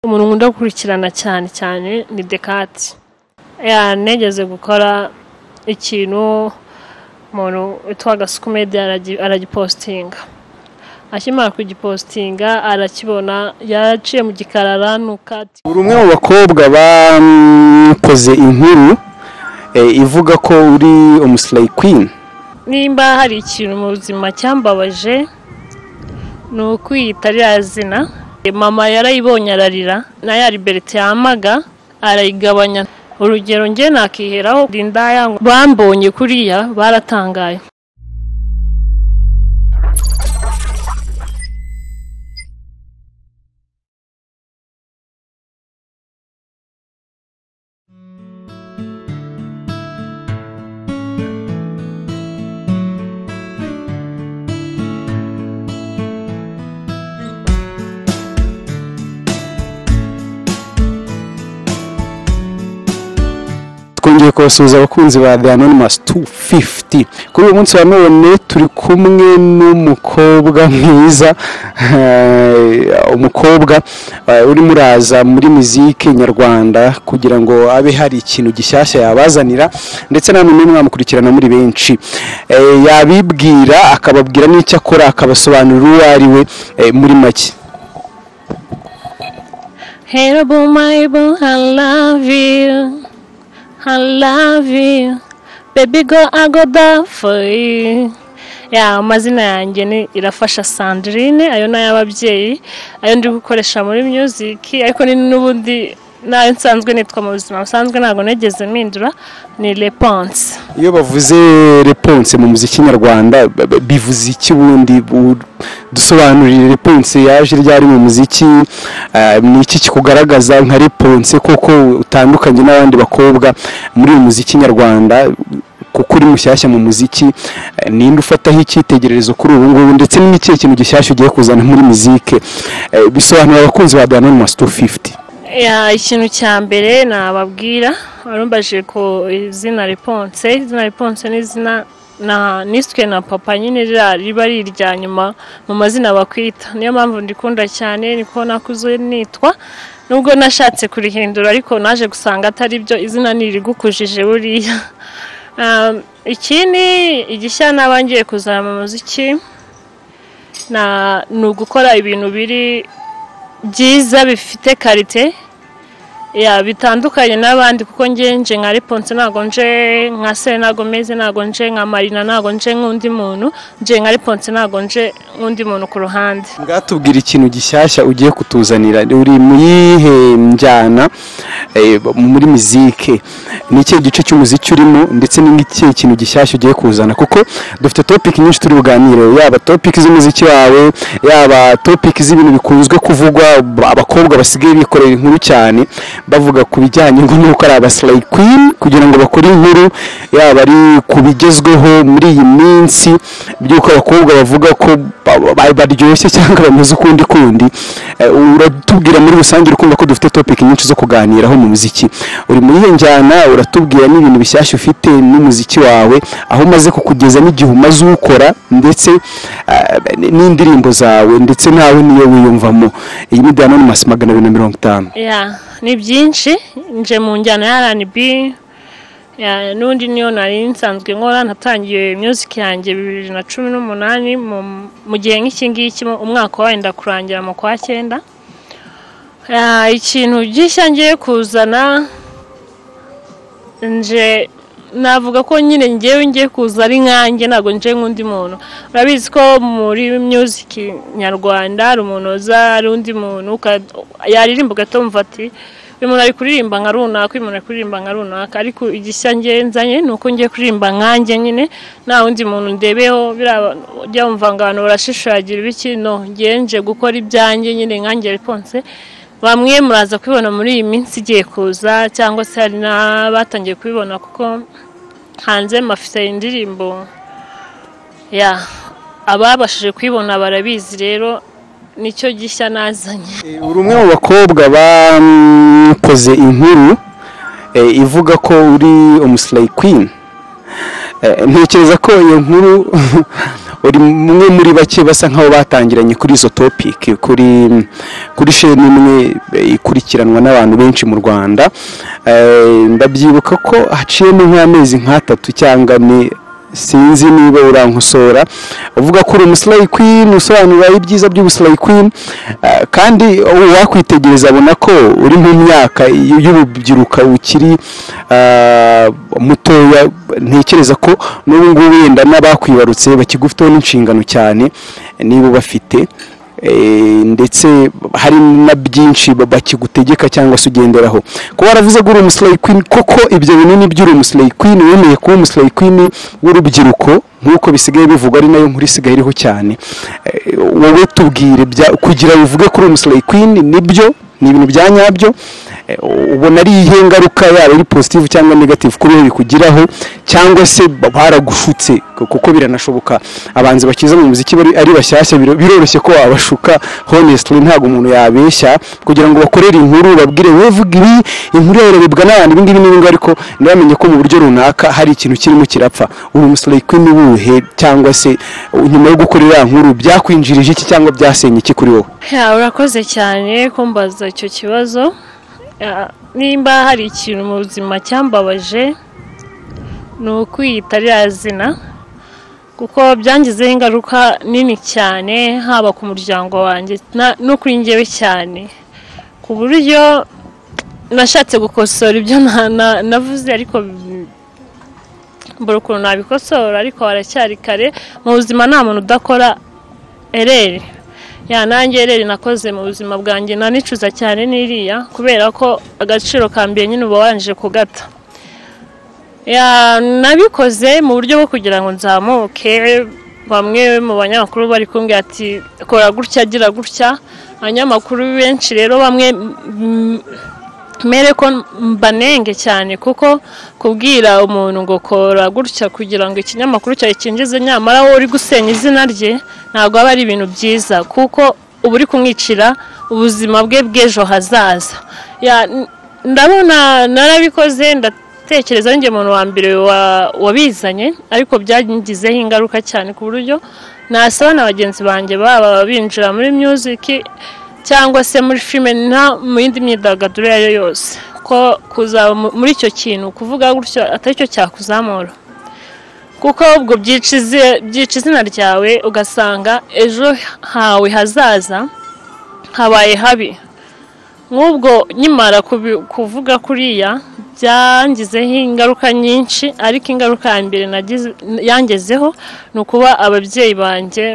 umuntu nkunda gukurikirana cyane cyane ni Descartes yeah, negeze gukora ikintu umuntu witwa Gasukumedi aragipostinga akimara kugipostinga arakibona yaraciye mu gikarara nuko ati uri umwe mu bakobwa bakoze inkuru eh, ivuga ko uri umuslay queen nimba hari ikintu mu buzima cyambabaje ni ukwiyita ririya zina mama yarayibonye ararira na ya liberite yamaga arayigabanya urugero njye nakiheraho rindaya bambonye kuriya baratangaye twongeye kubasuhuza abakunzi ba The Anonymous 250 kuri uyu munsi wa none turi kumwe n'umukobwa mwiza eh, umukobwa eh, urimo uraza muri muzike nyarwanda kugira ngo abe hari ikintu gishyashya yabazanira ndetse na none mwamukurikirana muri benshi Eh, yabibwira akababwira n'icyo akora akabasobanurira uwo ari we eh, muri make Terrible Bible, I love you. I love you. Baby girl, I go die for you. Ya amazina yanjye ni Irafasha Sandrine, ayo ni ay'ababyeyi, ayo ndi gukoresha muri music, ariko ni n'ubundi nayo nsanzwe nitwa mu buzima busanzwe ntabwo nigeze mpindura ni Leponse. iyo bavuze reponse mu muziki nyarwanda b- b- bivuze iki ubundi Bu- dusobanurire reponse yaje ryari mu muziki eh, ni iki kikugaragaza nka reponse koko utandukanye n'abandi bakobwa muri uyu muziki nyarwanda kuko uri mushyashya mu muziki eh, ninde ufataho icyitegererezo kuri ubu ngubu ndetse ni n'ikihe kintu gishyashya ugiye kuzana muri muzike Eh, bisobanura abakunzi ba The Anonymous 250 Ya, ikintu cya mbere nababwira warumbaje ko izina riponse izina riponse ni izina na niswe na papa nyine ririya riba ari irya nyuma mu mazina bakwita niyo mpamvu ndikunda cyane niko nakuze nitwa nubwo nashatse kurihindura ariko naje gusanga atari byo izina ntirigukujije buriya Um, ikindi igishya nabangiye kuzana mu muziki na- ni ugukora ibintu biri byiza bifite karite ya bitandukanye n'abandi kuko ngenje nka Reponse ntabwo nje nka Selena Gomez ntabwo nje nka Marina ntabwo nje nk'undi muntu nje nka Reponse ntabwo nje nk'undi muntu ku ruhande ngatubwira ikintu gishyashya ugiye kutuzanira uri mu yihe njyana eh, muri muzike ni ikihe gice cy'umuziki urimo ndetse ni ikihe kintu gishyashya ugiye kuzana kuko dufite topiki nyinshi turi buganire yaba topiki z'umuziki wawe yaba topiki z'ibintu bikunzwe kuvugwa b- abakobwa basigaye bikorera inkuru cyane bavuga ku bijyanye ngo nuko ari abasilayi kwini kugira ngo bakore inkuru yaba ari ku bigezweho muri iyi minsi by'uko abakobwa bavuga ko ba- ba- baryoshye cyangwa bameze ukundi kundi Eh, uratubwira muri rusange urumva ko dufite topiki nyinshi zo kuganiraho mu muziki uri muri iyo njyana uratubwira n'ibintu bishyashya ufite n'umuziki wawe aho umaze kukugeza n'igihe umaze uwukora ndetse eh, n- n'indirimbo zawe ndetse nawe niyo wiyumvamo iyi ni Anonymous magana abiri na mirongo itanu ya ni byinshi nje mu njyana ya R&B ya n'undi niyo nari nsanzwe nkora natangiye music yanjye bibiri na cumi n'umunani mu- mu gihe nk'iki ngiki mu- umwaka wenda kurangira mu kwa cyenda Ah, ikintu gishya ngiye kuzana nje navuga ko nyine ngewe ngiye kuza ari nkanjye ntabwo nje nk'undi muntu urabizi ko muri music nyarwanda hari umuntu uza ari undi muntu uka- yaririmba ugatumva ati uyu muntu ari kuririmba nka runaka uyu muntu ari kuririmba nka runaka ariko igishya ngewe nzanye ni uko ngiye kuririmba nkanjye nyine nta wundi muntu ndebeho biriya- ujya wumva ngo abantu barashishagira ibiki no ngewe nje gukora ibyanjye nyine nkanjye reponse bamwe muraza kubibona muri iyi minsi igiye kuza cyangwa se hari n'abatangiye kubibona kuko hanze mafite indirimbo ya ababashije kuyibona barabizi rero nicyo gishya nazanye uri umwe mu bakobwa bakoze inkuru eh, ivuga ko uri umusilayi kwini ntekereza ko iyo nkuru uri umwe muri bake basa nk'aho batangiranye kuri izo topiki kuri kuri sheni imwe eh, ikurikiranwa n'abantu benshi mu rwanda Eh, ndabyibuka ko haciyemo nk'amezi nk'atatu cyangwa ane sinzi niba urankosora uvuga ko uri umusilayi kwini usobanura ibyiza by'ubusilayi kwini eh, kandi uwakwitegereza abona ko uri mu myaka y'urubyiruko ukiri eh, mutoya ntekereza ko n'ubu ngubu wenda n'abakwibarutse bakigufiteho n'inshingano cyane niba ubafite Eh, ndetse hari na byinshi ba- bakigutegeka cyangwa se ugenderaho kuba waravuze ko uri umusilayi kwini koko ibyo binini by'uri umusilayi kwini wemeye kuba umusilayi kwini w'urubyiruko nk'uko bisigaye bivugwa ari nayo nkuru isigaye iriho cyane Eh, wowe tubwire bya- kugira uvuge ko uri umusilayi kwini nibyo ni ibintu bya nyabyo Eh, ubona ari iyihe ngaruka yaba ari positive cyangwa negative kuri wowe bikugiraho cyangwa se ba- baragushutse kuko biranashoboka abanzi bakiza mu muziki bari- ari bashyashya biro- biroroshye ko wabashuka honestly ntabwo umuntu yabeshya kugira ngo bakorere inkuru babwire wowe vuga ibi inkuru yawe irarebwa n'abantu ibingibi n'ibingibi ariko ntibamenye ko mu buryo runaka hari ikintu kirimo kirapfa uri umusilayi kwini uwuhe cyangwa se uh, nyuma yo gukora iriya nkuru byakwinjirije iki cyangwa byasenye iki kuri wowe Ya, urakoze cyane kumbaza icyo kibazo Ya, nimba hari ikintu mu buzima cyambabaje ni ukwiyita ririya zina kuko byangizeho ingaruka nini cyane haba ku muryango wanjye na- no kuri njyewe cyane ku buryo nashatse gukosora ibyo na- na- navuze ariko bi- mbura ukuntu nabikosora ariko haracyari kare mu buzima nta muntu udakora ereri ya nanjye rero nakoze mu buzima bwanjye nanicuza cyane n'iriya kubera ko agaciro ka mbere nyine uba wanje kugata ya nabikoze mu buryo bwo kugira ngo nzamuke bamwe mu banyamakuru bari kumbwira ati kora gutya gira gutya abanyamakuru benshi rero bamwe mm, mere ko mbanenge cyane kuko kubwira umuntu ngo kora gutya kugira ngo ikinyamakuru cyawe cyinjize nyamara wowe uri gusenya izina rye ntabwo aba ari ibintu byiza kuko uba uri kumwicira ubuzima bwe bw'ejo hazaza Ya, n- ndabona narabikoze ndatekereza ninjye muntu wa mbere wa- wabizanye ariko byangizeho ingaruka cyane ku buryo nasaba na bagenzi banjye baba binjira muri music cyangwa se muri filime nta mu yindi myidagaduro iyo ari yo yose ko kuzaba mu- muri icyo kintu kuvuga gutyo atari cyo cyakuzamura kuko ubwo byica izi- byica izina ryawe ugasanga ejo hawe hazaza habaye habi nk'ubwo nkimara kubi- kuvuga kuriya byangizeho ingaruka nyinshi ariko ingaruka ya mbere nagize- yangezeho ni ukuba ababyeyi banjye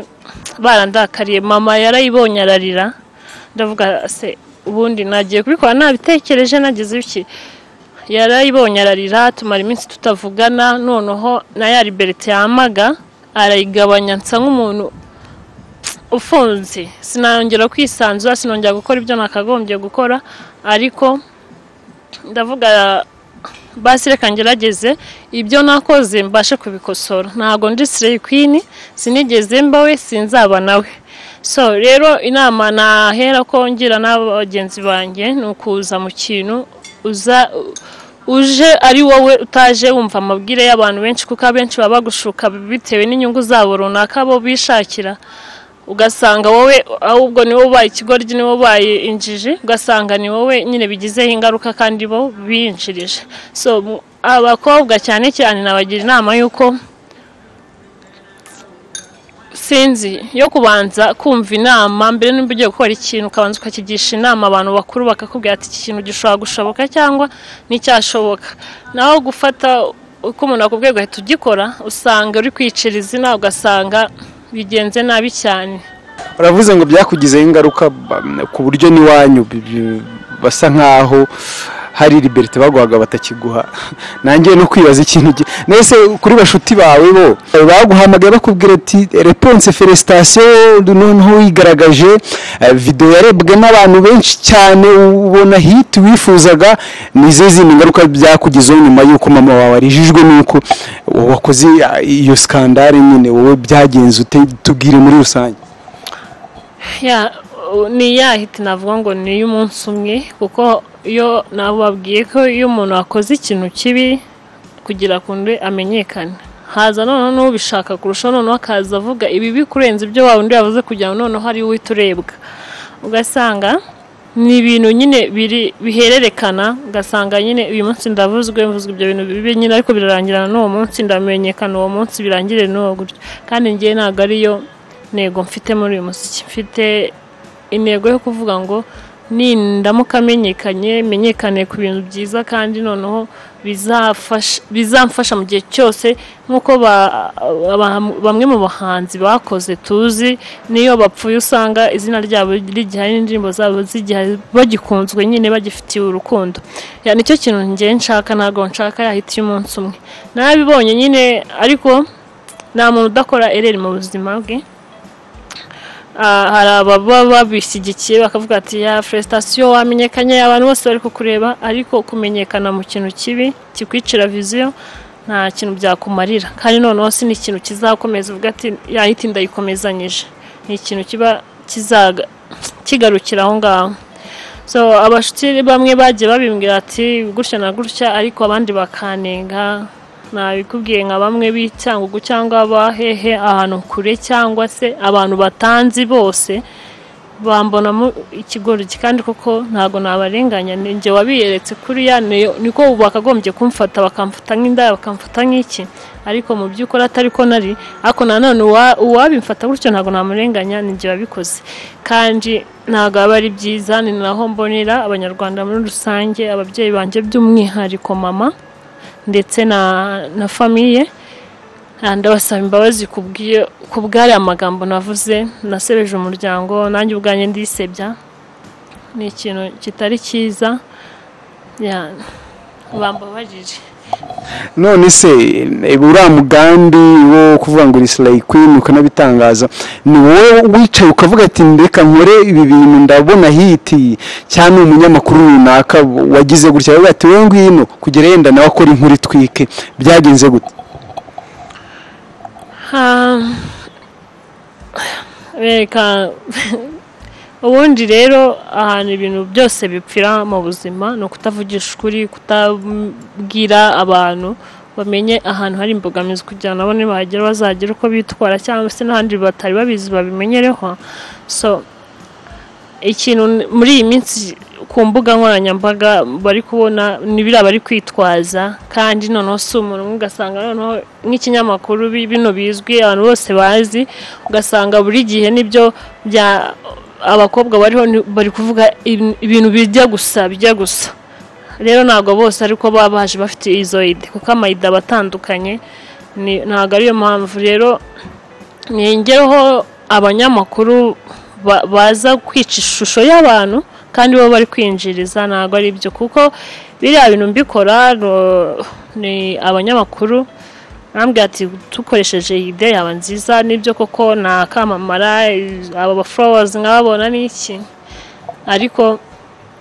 barandakariye mama yarayibonye ararira ndavuga se ubundi nagiye kubikora nabitekereje nagize iki yarayibonye ararira tumara iminsi tutavugana noneho na ya liberite yamaga arayigabanya nsa nk'umuntu ufunze sinongera kwisanzura sinongera gukora ibyo nakagombye gukora ariko ndavuga basi reka ngerageze ibyo nakoze mbashe kubikosora ntabwo ndi sireyi kwini sinigeze mbawe sinzaba nawe so rero inama nahera ko ngira n'abagenzi banjye ni ukuza mu kintu uza uje ari wowe utaje wumva amabwire y'abantu benshi kuko abenshi baba bagushuka bitewe n'inyungu zabo runaka bo bishakira ugasanga wowe ahubwo ni wowe ubaye ikigoryi ni wowe ubaye injiji ugasanga ni wowe nyine bigizeho ingaruka kandi bo binjirije so mu- abakobwa cyane cyane nabagira inama y'uko sinzi yo kubanza kumva inama mbere nimba ugiye gukora ikintu ukabanza ukakigisha inama abantu bakuru bakakubwira ati iki kintu gishobora gushoboka cyangwa nticyashoboka naho gufata uko umuntu akubwiye ugahita ugikora usanga uri kwicira izina ugasanga bigenze nabi cyane baravuze ngo byakugizeho ingaruka ba- ku buryo n'iwanyu bi- bi- basa nkaho hari liberite baguhaga batakiguha nanjye no kwibaza ikintu gi- nese kuri bashuti bawe bo baguhamagaye bakubwira ati reponse felicitation noneho wigaragaje eh, video yarebwe n'abantu benshi cyane ubona hit wifuzaga ni izihe zindi ngaruka byakugizeho nyuma y'uko mama wawe arijijwe n'uko wakoze ah, iyo skandale nyine wowe byagenze ute tubwire muri rusange ya u- ni ya hiti navuga ngo ni iy'umunsi umwe kuko iyo nabo babwiye ko iyo umuntu akoze ikintu kibi kugira ngo amenyekane haza noneho n'ubishaka kurushaho noneho akaza avuga ibi bikurenze ibyo wa undi yavuze kugira ngo noneho hari uhita urebwa ugasanga ni ibintu nyine biri bihererekana ugasanga nyine uyu munsi ndavuzwe mvuzwe ibyo bintu bibi nyine ariko birarangirana n'uwo munsi ndamenyekana uwo munsi birangire n'uwo gutyo kandi ngewe ntabwo ariyo ntego mfite muri uyu muziki mfite intego yo kuvuga ngo nindamuka amenyekanye menyekane ku bintu byiza kandi noneho bizafasha- bizamfasha mu gihe cyose nk'uko ba- ba- bamwe mu bahanzi bakoze tuzi niyo bapfuye usanga izina ryabo rigihari n'indirimbo zabo zigihari bagikunzwe nyine bagifitiye urukundo Ya, nicyo kintu ngewe nshaka ntabwo nshaka yahita umunsi umwe narabibonye nyine ariko nta muntu udakora ereri mu buzima bwe Ah, hari ababa babishyigikiye bakavuga ati ya fesitation wamenyekanye abantu bose bari kukureba ariko kumenyekana mu kintu kibi kikwicira viziyo nta kintu byakumarira kandi noneho si n'ikintu kizakomeza uvuga ati yahita ndayikomezanyije ni ikintu kiba kizaga kigarukira aho ngaho so abashuti bamwe bagiye babimbwira ati gutya na gutya ariko abandi bakanenga nabikubwiye nka bamwe b'icyangugu cyangwa abahehe ahantu kure cyangwa se abantu batanzi bose bambonamo ikigoryi kandi koko ntabwo nabarenganya ni njye wabiyeretse kuriya niyo- niko ubu bakagombye kumfata bakamfata nk'indaya bakamfata nk'iki ariko mu by'ukuri atari ko nari ariko nanone uwa- uwabimfata gutyo ntabwo namurenganya ni njye wabikoze kandi ntabwo aba ari byiza ni naho mbonera abanyarwanda muri rusange ababyeyi banjye by'umwihariko mama ndetse na na famiye Ah, ndabasaba imbabazi kubw'iyo- ku bw'ariya magambo navuze nasebeje umuryango nanjye ubwanjye ndisebya ni ikintu kitari cyiza Ya, bambabarire none se eh, uriya mugambi wo kuvuga ngo urisilayi kwini ukanabitangaza ni wowe wicaye ukavuga ati ndeka nkore ibi bintu ndabona hiti cyangwa ni umunyamakuru runaka wagize gutya aravuga ati wowe ngwino kugera yenda nawe akora inkuru itwike byagenze gute Ha- reka ubundi rero ahantu ibintu byose bipfira mu buzima ni ukutavugisha ukuri kutabwira abantu bamenye ahantu hari imbogamizi kugira ngo nabo nibahagera bazagire uko bitwara cyangwa se n'ahandi batari babizi babimenyereho so ikintu n- muri iyi minsi ku mbuga nkoranyambaga bari kubona ni biriya bari kwitwaza kandi noneho si umuntu umwe ugasanga noneho nk'ikinyamakuru bi- bino bizwi abantu bose bazi ugasanga buri gihe nibyo bya abakobwa bariho ni- bari kuvuga ibin- ibintu bijya gusa bijya gusa rero ntabwo bose ariko baba baje bafite izoide kuko amayida aba atandukanye ni- ntabwo ariyo mpamvu rero ngengeho abanyamakuru ba- baza kwica ishusho y'abantu kandi bo bari kwinjiriza ntabwo ari byo kuko biriya bintu mbikora ro- ni abanyamakuru bambwira ati dukoresheje ide yaba nziza nibyo koko nakamamara eh, aba baforowazi nkababona n'iki ariko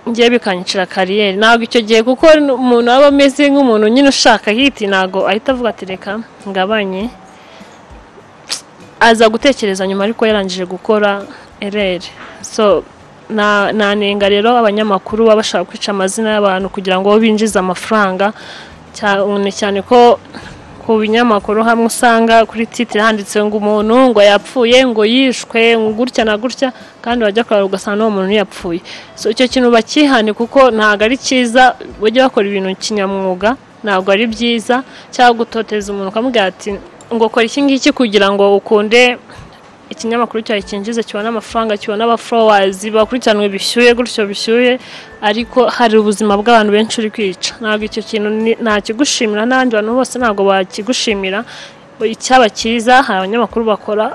ngiye bikanyicira kariyeri ntabwo icyo gihe kuko n- umuntu aba ameze nk'umuntu nyine ushaka hiti ntabwo ahita avuga ati reka ngabanye aza gutekereza nyuma ariko yarangije gukora ereri so na- nanenga rero abanyamakuru baba bashaka kwica amazina y'abantu kugira ngo binjize amafaranga cyane cyane ko ku binyamakuru hamwe usanga kuri titire handitse ngo umuntu ngo yapfuye ngo yishwe ngo gutya na gutya kandi wajya kureba ugasanga n'uwo muntu yapfuye so icyo kintu bakihane kuko ntabwo ari cyiza bajya bakora ibintu kinyamwuga ntabwo ari byiza cyangwa gutoteza umuntu ukamubwira ati ngo kora iki ngiki kugira ngo ukunde ikinyamakuru cyawe cyinjiza kibona amafaranga kibona abaforowazi bakurikiranwe bishyuye gutyo bishyuye ariko hari ubuzima bw'abantu benshi uri kwica ntabwo icyo kintu ni- nakigushimira n'abandi bantu bose ntabwo bakigushimira icyaba cyiza hari abanyamakuru bakora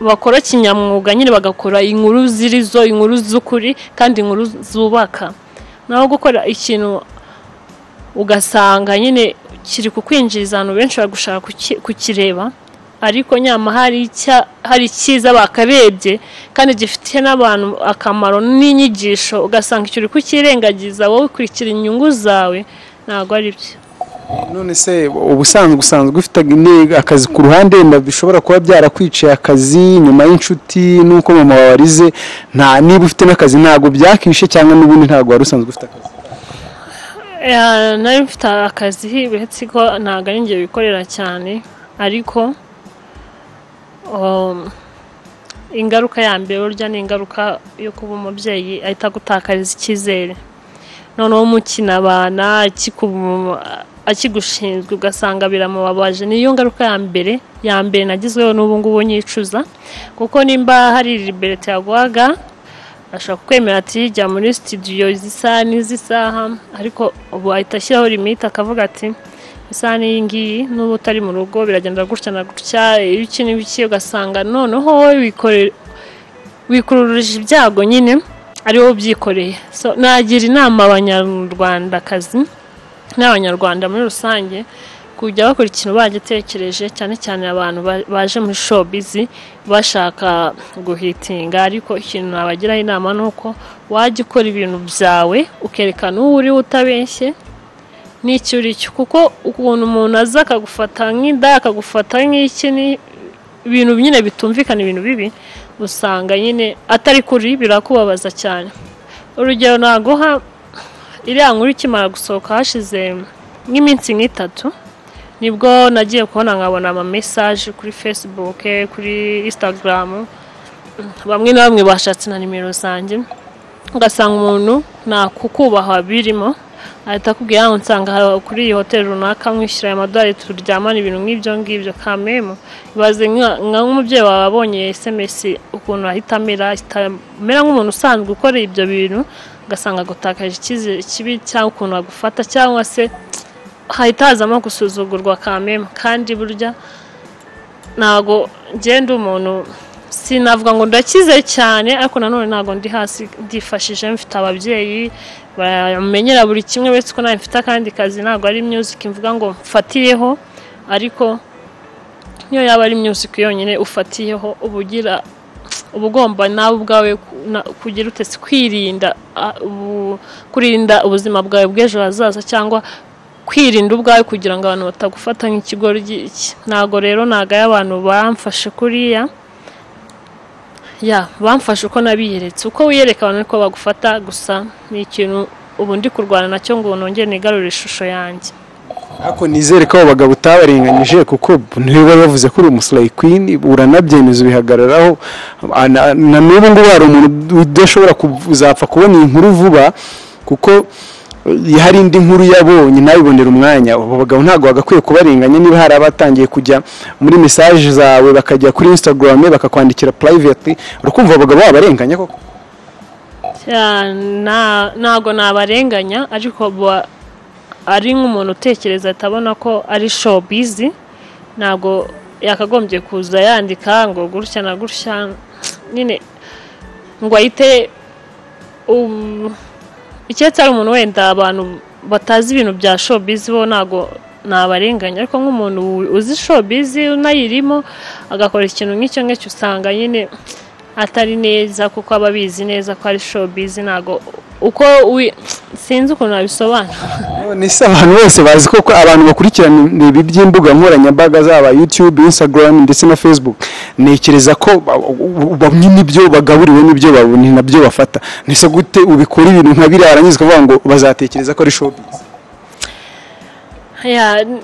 bakora kinyamwuga nyine bagakora inkuru ziri zo inkuru z'ukuri kandi inkuru zubaka naho gukora ikintu ugasanga nyine kiri kukwinjiriza abantu benshi bagushaka kuki- kukireba ariko nyama hari icya- hari icyiza bakarebye kandi gifitiye n'abantu akamaro n'inyigisho ugasanga icyo uri kukirengagiza wowe ukurikira inyungu zawe ntabwo ari byo none se ubusanzwe usanzwe ufite ag- akazi ku ruhande wenda bishobora kuba byarakwiciye akazi nyuma y'inshuti n'uko mama wawe arize nta niba ufite n'akazi ntabwo byakishe cyangwa n'ubundi ntabwo wari usanzwe ufite akazi Eh, nari mfite akazi uretse ko ntabwo ari njye bikorera cyane ariko um, ingaruka ya mbere burya ni ingaruka yo kuba umubyeyi ahita agutakariza icyizere noneho mukinabana akikubu- akigushinzwe ugasanga biramubabaje niyo ngaruka ya mbere ya mbere nagizweho n'ubu ngubu nyicuza kuko nimba hari liberite yaguhaga ashobora kukwemera ati jya muri studio izi saha n'izi saha ariko ubu ahita ashyiraho limite akavuga ati isaha n'iyi ngiyi n'ubu utari mu rugo biragenda gutya na gutya iyo iki n'ibiki ugasanga noneho wowe wikorera wikururije ibyago nyine ari wowe ubyikoreye so nagira inama abanyarwandakazi n'abanyarwanda muri rusange kujya bakora ikintu bagitekereje cyane cyane abantu ba- baje muri showbiz bashaka guhitinga ariko ikintu nabagiraho inama ni uko wajya ukora ibintu byawe ukerekana uwo uriwe utabeshye n'icyo uri cyo kuko ukuntu umuntu aza akagufata nk'inda akagufata nk'iki ni ibintu nyine bitumvikana ibintu bibi usanga nyine atari kuri birakubabaza cyane urugero naguha iriya nkuru ikimara gusohoka hashize nk'iminsi nk'itatu nibwo nagiye kubona nkabona ama message kuri facebook kuri instagram bamwe na bamwe bashatse na nimero zanjye ugasanga umuntu nta kukubaha birimo ahita akubwira ngo nsanga hari kuri iyi hoteli runaka mwishyura aya madorari turyamana ibintu nk'ibyo ngibyo kamemu ibaze nka- nka nk'umubyeyi wawe abonye sms ukuntu ahita amera ahita amera nk'umuntu usanzwe ukora ibyo bintu ugasanga agutakaje icyizere kibi cyangwa ukuntu agufata cyangwa se hahita hazamo gusuzugurwa kamemu kandi burya ntago ngenda umuntu sinavuga ngo ndakize cyane ariko nanone ntabwo ndi hasi ndifashije mfite ababyeyi bamenyera buri kimwe uretse ko nawe mfite akandi kazi ntabwo ari music mvuga ngo mfatiyeho ariko niyo yaba ari music yonyine ufatiyeho uba ugira uba ugomba nawe ubwawe ku- na- kugira utese kwirinda ah, ubu- kurinda ubuzima bwawe bw'ejo hazaza cyangwa kwirinda ubwawe kugira ngo abantu batagufata nk'ikigoryi iki. ntabwo rero ntabwo ari abantu bamfashe kuriya ya bamfashe uko nabiyeretse uko wiyereka abantu niko bagufata gusa ni ikintu ubu ndi kurwana nacyo ngo nongere nigarure ishusho yanjye ariko nizere ko abo bagabo utabarenganyije kuko ntibiba bavuze ko uri umusirayi kwini uranabyemeza ubihagararaho na- na n'ubu ngubu hari umuntu udashobora kuzapfa kubona iyi nkuru vuba kuko eh, hari indi nkuru yabonye ntabibonere umwanya abo bagabo ntabwo bagakwiye kubarenganya niba hari abatangiye kujya muri mesaje zawe bakajya kuri instagram bakakwandikira private urukumva abo bagabo babarenganya koko Ya, na- ntabwo nabarenganya ariko ba- ari nk'umuntu utekereza atabona ko ari showbizi ntabwo yakagombye kuza yandika ngo gutya na gutya nyine ngo ahite um, icyatsi ari umuntu wenda abantu batazi ibintu bya showbizi bo ntabwo nabarenganya ariko nk'umuntu uzi showbizi unayirimo agakora ikintu nk'icyo ngicyo usanga nyine atari neza kuko aba abizi neza ko ari showbizi ntabwo uko wi- sinzi ukuntu nabisobanura ni se abantu bose bazi ko ko abantu bakurikirana ibi by'imbuga nkoranyambaga zaba YouTube, Instagram ndetse na Facebook ntekereza ko ba- ba- bamwe n'ibyo bagaburiwe n'ibyo babona ni nabyo bafata ni se gute ubikora ibintu nka biriya warangiza ukavuga ngo bazatekereza ko ari showbiz Ya, n-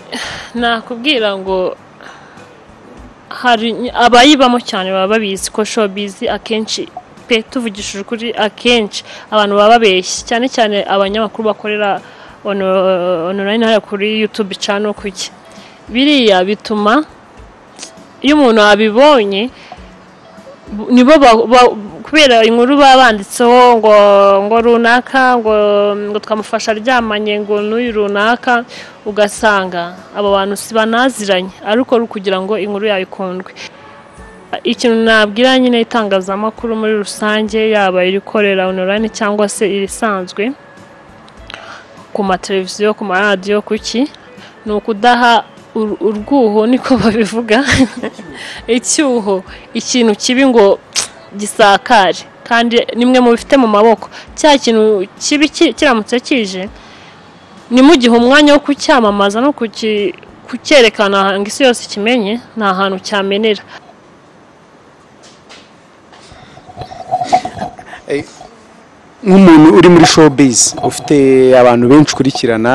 nakubwira ngo hari abayibamo cyane baba babizi ko showbiz akenshi pe tuvugishije ukuri akenshi abantu baba babeshya cyane cyane abanyamakuru bakorera ono- online hariya kuri YouTube channel kuki biriya bituma iyo umuntu abibonye bu- nibo ba- ba- kubera inkuru baba banditseho ngo ngo runaka ngo ngo twamufasha aryamanye ngo n'uyu runaka ugasanga abo bantu si banaziranye ariko ari ukugira ngo inkuru yawe ikundwe ikintu nabwira nyine itangazamakuru muri rusange yaba irikorera onorayini cyangwa se irisanzwe ku mateleviziyo ku maradiyo kuki ni ukudaha ur- urwuho niko babivuga icyuho ikintu kibi ngo gisakare kandi nimwe mu bifite mu maboko cya kintu kibi ki- kiramutse kije nimugihe umwanya wo kucyamamaza no kuki- kucyerekana ngo isi yose ikimenye nta hantu cyamenera nk'umuntu uri muri showbiz ufite abantu benshi ukurikirana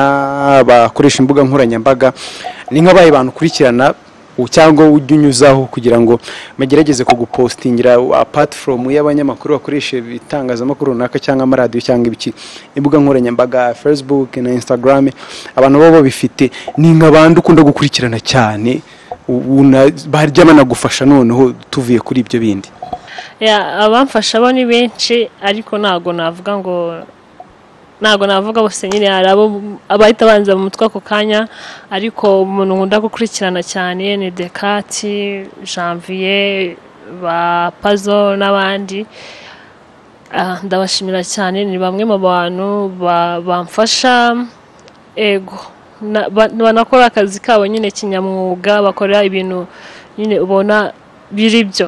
bakoresha imbuga nkoranyambaga ni nk'abaye bantu ukurikirana u- cyangwa ujya unyuzaho kugira ngo bagerageze kugupostingira apart from y'abanyamakuru bakoresha ibitangazamakuru runaka cyangwa amaradiyo cyangwa ibiki imbuga nkoranyambaga facebook na instagram abantu baba babifite ni nka bandi ukunda gukurikirana cyane u- una- barya banagufasha noneho tuvuye kuri ibyo bindi Ya, abamfasha bo ni benshi ariko ntago navuga ngo ntago navuga bose nyine hari abo abahita banza mu mutwe ako kanya ariko umuntu nkunda gukurikirana cyane ni Dekati Janvier ba Pazo n'abandi Ah, ndabashimira cyane ni bamwe mu bantu ba- bamfasha ego Na- ba- banakora akazi kabo nyine kinyamwuga bakora ibintu nyine ubona biri byo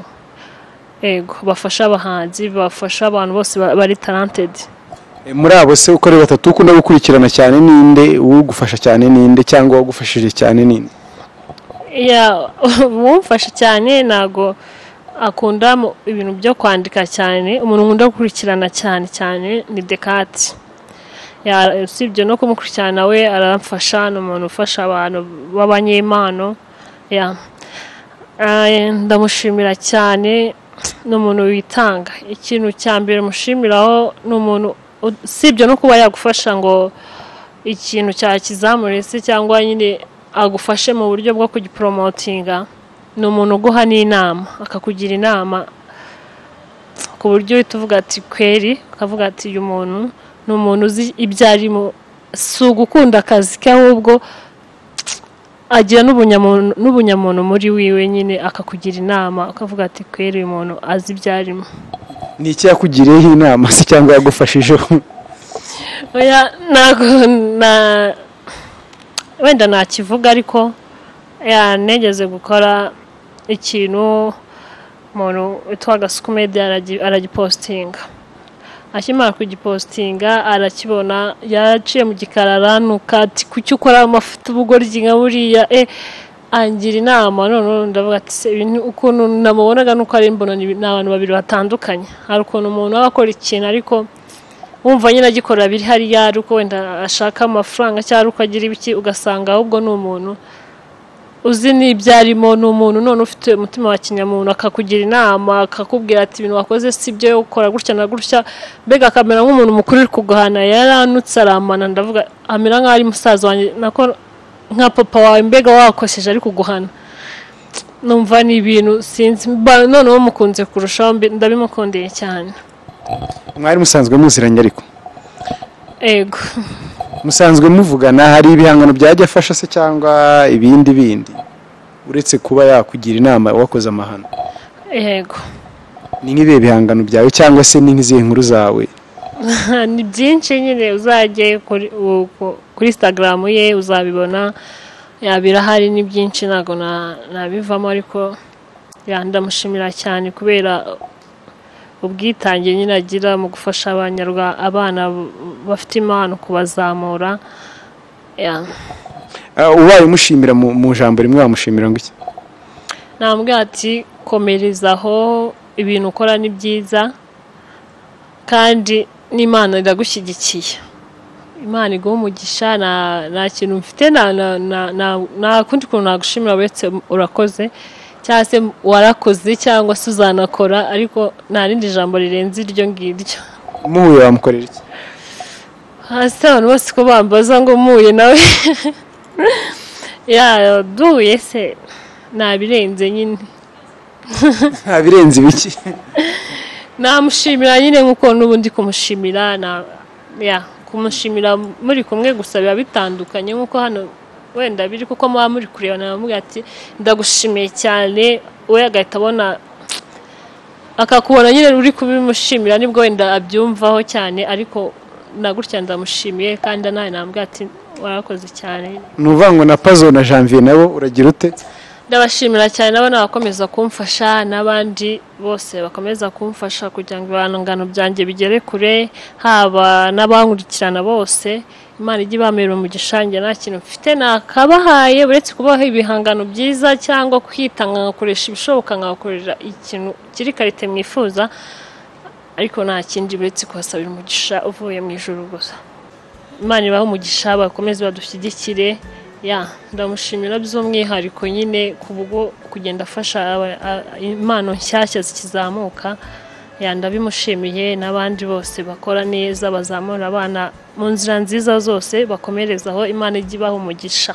ego bafasha abahanzi bafasha abantu bose ba- bari talentedi E, muri abo se uko ari batatu ukunda gukurikirana cyane ninde ugufasha cyane ninde cyangwa wagufashije cyane ninde umufasha cyane ntago akunda mu- ibintu byo kwandika cyane umuntu nkunda gukurikirana cyane cyane ni dekati Ya, usibye no kumukurikirana we aramfasha ni umuntu ufasha abantu b'abanyempano ya Eh, ndamushimira cyane ni umuntu witanga ikintu cya mbere mushimiraho ni umuntu usibye no kuba yagufasha ngo ikintu cyakizamure se cyangwa nyine agufashe mu buryo bwo kugiporomotinga ni umuntu uguha n'inama akakugira inama ku buryo uhita uvuga ati kweri ukavuga ati uyu muntu ni umuntu uzi ibyo arimo si ugukunda akazi ke ahubwo agira n'ubunyamuntu n'ubunyamuntu muri wiwe nyine akakugira inama ukavuga ati kweri uyu muntu azi ibyo arimo ni iki yakugiriyeho inama se cyangwa yagufashijeho oya ntabwo na wenda ntakivuga ariko ya negeze gukora ikintu umuntu witwa gasukumedi aragi- aragipositinga akimara kugipositinga arakibona yaraciye mu gikarara nuka ati kuki ukora amavuta ubugoryi nka buriya e angira inama noneho ndavuga ati "Se, ibi ni- ukuntu namubonaga nuko ari mbona ni ni abantu babiri batandukanye hari ukuntu umuntu aba akora ikintu ariko wumva nyine agikorera biri hariya ari uko wenda ashaka amafaranga cyangwa ari uko agira ibiki ugasanga ahubwo ni umuntu uzi n'ibyo arimo ni umuntu none ufite umutima wa kinyamuntu akakugira inama akakubwira ati ibintu wakoze si byo ukora gutya na gutya mbega akamera nk'umuntu mukuru uri kuguhana yaranutse aramana ndavuga amera nk'aho ari musaza wanjye nako nka papa wawe mbega wakosheje ari kuguhana numva ni ibintu sinzi mba- noneho mukunze kurushaho mbi- ndabimukundeye cyane mwari musanzwe muziranye ariko ego musanzwe muvugana hari ibihangano byajya afasha se cyangwa ibindi bindi uretse kuba yakugira inama wakoze amahano yego ni nk'ibihe bihangano byawe cyangwa se ni nk'izihe nkuru zawe ni byinshi nyine uzajye kuri u- ku- kuri instagram ye uzabibona ya, birahari ni byinshi ntabwo na- nabivamo ariko ya, ndamushimira cyane kubera ubwitange nyine agira mu gufasha abanyarwa- abana b- bafite impano kubazamura ya. Ah, ubaye umushimira mu mu jambo rimwe wamushimira ngo iki nambwe ati komerezaho ibintu ukora ni byiza kandi n'imana iragushyigikiye imana iguha umugisha nta- nta kintu mfite nta- nta- nta- nta- nta kundi kuntu nagushimira uretse urakoze cyangwa se warakoze cyangwa se uzanakora ariko nta rindi jambo rirenze iryo ngiryo muhuye wamukorera iki hasi abantu bose ko bambaza ngo muye nawe yaduye se ntabirenze nyine nta birenze ibiki namushimira nyine nk'uko n'ubundi kumushimira na ya kumushimira muri kumwe gusa biba bitandukanye nk'uko hano wenda biri kuko muba muri kurebana bamubwira ati ndagushimiye cyane we agahita abona akakubona nyine uri kubimushimira nibwo wenda abyumvaho cyane ariko na gutya ndamushimiye kandi nawe namubwira ati warakoze cyane ni ukuvuga ngo na pazo na janvier nabo uragira ute ndabashimira cyane nabo n'abakomeza kumfasha n'abandi bose bakomeza kumfasha kugira ngo ibihangano byanjye bigere kure haba n'abankurikirana bose imana ijye ibamera umugisha njye nta kintu mfite nakabahaye uretse kubaha ibihangano byiza cyangwa kwitanga nkakoresha ibishoboka nkakorera ikintu kiri karite mwifuza ariko nta kindi uretse kuhasabira umugisha uvuye mu ijoro gusa imana ibahe umugisha bakomeze badushyigikire ya ndamushimira by'umwihariko nyine ku bwo kugenda afasha aba- a- impano nshyashya zikizamuka ya ndabimushimiye n'abandi bose bakora neza bazamura abana mu nzira nziza zose bakomereze aho imana ijya ibaha umugisha